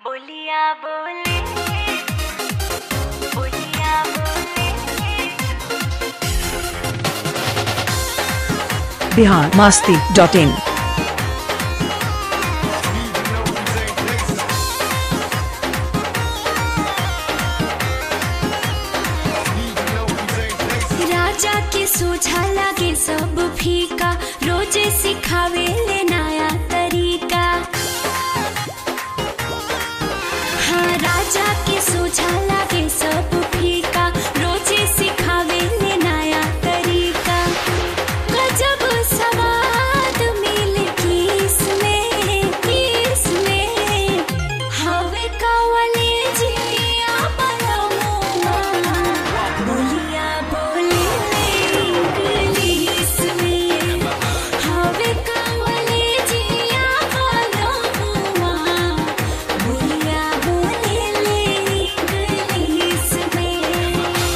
बोलिया बोले बोलिया बोले बिहार मास्ती डॉट इन राजा के सोझा लागे सब फीका रोजे सिखावे ले नया तरीका हाँ राजा के सोझा लागे सब फीका रोजे सिखावे ले नया तरीका गजब सवाद मिल किस में किस में हवे कवले जिया बलमुआ बोलिया बोले इंग्लिश में हवे कवले जिया बलमुआ बोलिया बोले इंग्लिश में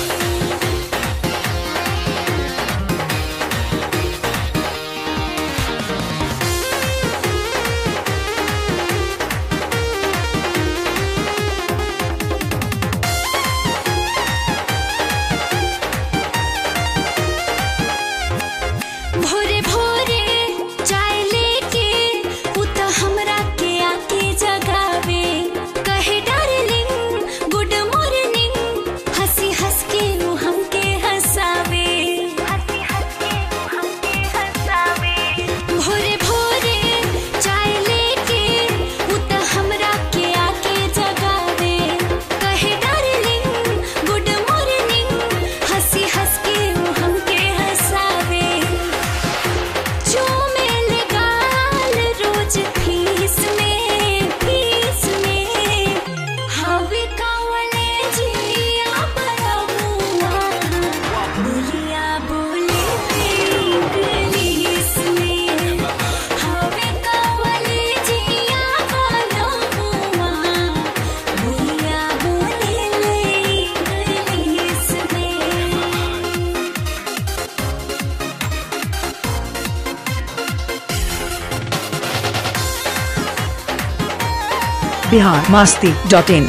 भोरे भोरे चाय लेके उत हमरा के आके जगावे कहे डार्लिंग गुड मॉर्निंग हंसी हंस के वो हमके हंसावे हंसी हंसी हमके हंसावे भोरे भोरे चाय लेके उत हमरा के आके जगावे कहे डार्लिंग गुड मॉर्निंग हंसी हंस के वो हमके हंसावे चूमेल गाल रोज फीस में फीस में हवे कवले जिया बलमुआ बोलिया बोले इंग्लिश में हवे कवले जिया बलमुआ बोलिया बोले इंग्लिश में बिहार मास्ती डॉट इन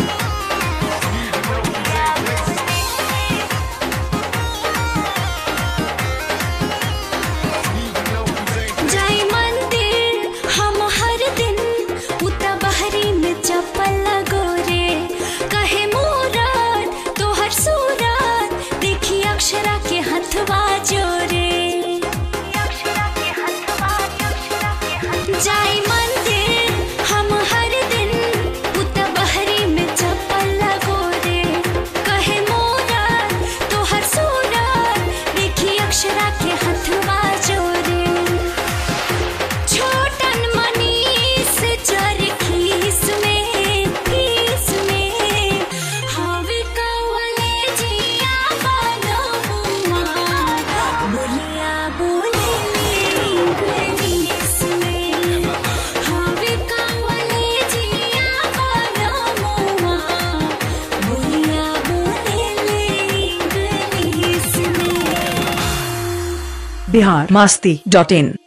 जाई मंदिर हम हर दिन उता बहरी में चप्पल लगोरे कहे मूरत तोहर सूरत देखी अक्षरा के हथवा जोरे अक्षरा के हथवा अक्षरा के हथ जाई मंदिर हम हर दिन उता बहरी में चप्पल लगोरे कहे मूरत तोहर सूरत देखी अक्षरा के हथवा जोरे छोटन मनीष चरखीस में खीस में हवे कवले जिया बलमुआ बोलिया बोले इंग्लिश में हवे कवले जिया बलमुआ बोलिया बोले इंग्लिश में बिहार मास्ती डॉट इन